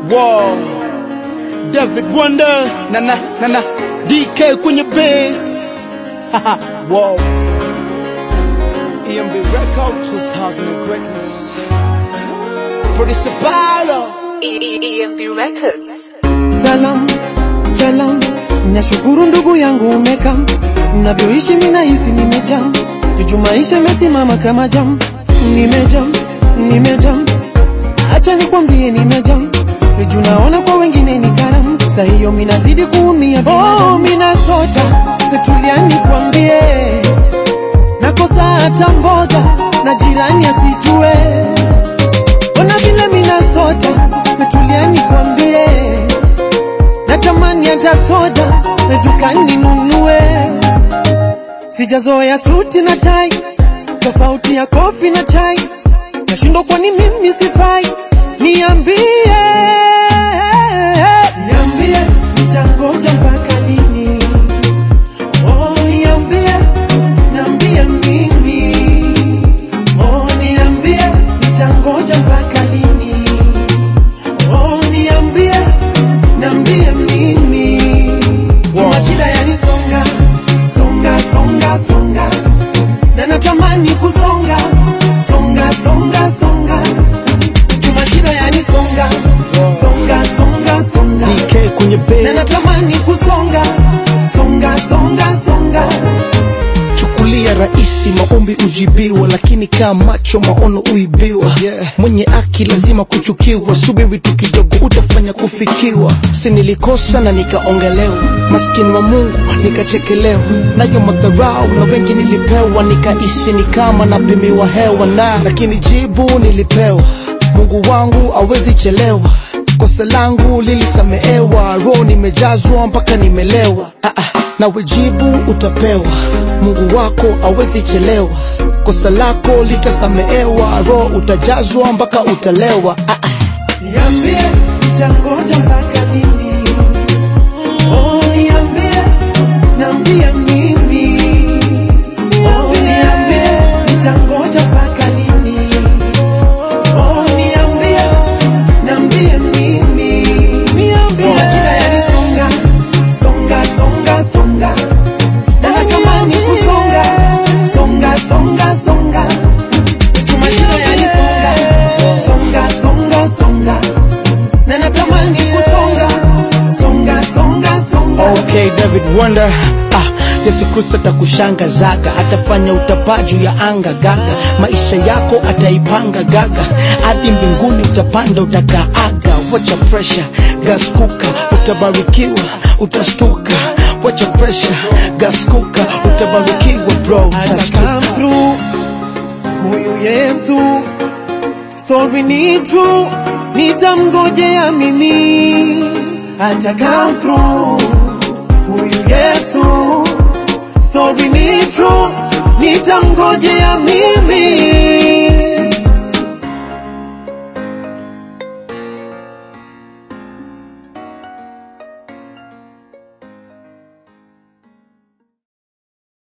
Wow. David Wonder na na na na DK kwenye beat. Haha. wow. EMB Records 2000 greatness. Producer Paulo. EMB Records. Salam, salam, nashukuru ndugu yangu umeka, navyoishi mina hisi nimejam, juju maisha imesimama kama jam, nimejam, nimejam, acha nikwambie nimejam, juju naona kwa wengine ni karam, sa hiyo minazidi kuumia oh, mina sota, tulia nikwambie, nakosa hata mboga na jirani asijue, ona vile mina sota, tulia nikwambie natamani hata soda dukani nunue. Sijazoea suti na tai, tofauti ya kofi na chai, nashindwa kwani mimi sifai. Niambie, niambie, nitangoja mpaka lini? Oh, niambie, niambie mimi. Oh, niambie, nitangoja mpaka lini? Oh, niambie, niambie mimi. Juma shida yanisonga, songa, songa, songa. Na natamani kusonga, songa, songa, songa. Juma shida yanisonga, songa, songa, songa. DK kwenye Na beat. natamani kusonga, songa, songa, songa. Chukulia rahisi maombi ujibiwa, lakini kaa macho maono uibiwa. Yeah. Mwenye aki lazima kuchukiwa, subiri tu kidogo utafanya kufikiwa. Si nilikosa na nikaongelewa, maskini wa Mungu nikachekelewa, nayo madharau na wengi nilipewa, nikaishi ni kama napimiwa hewa na, lakini jibu nilipewa, Mungu wangu awezi chelewa kosa langu lilisamehewa, roho nimejazwa mpaka nimelewa. Ah, ah, nawe jibu utapewa, Mungu wako awezi chelewa. Kosa lako litasamehewa, roho utajazwa mpaka utalewa. Ah, ah. Niambie, nitangoja mpaka lini? Oh, niambie, niambie mimi. Oh, niambie, nitangoja mpaka lini? Oh, niambie, niambie mimi. Juma shida yanisonga, songa, songa, songa. Na natamani kusonga, songa, songa, songa. Juma shida yanisonga, songa, songa, songa. Na natamani kusonga, songa, songa, songa. Okay, David Wonder. Ah, Yesu Kristo atakushangazaga, atafanya utapaa juu ya anga gaga, maisha yako ataipanga gaga, hadi mbinguni utapanda utakaaga. Wacha pressure, gas kuka, utabarikiwa, utastuka. Wacha pressure, gas kuka, utabarikiwa bro, ata come utastuka. through huyu Yesu, story ni true, nitamngojea mimi, ata come through huyu Yesu, story ni true, nitamngojea mimi.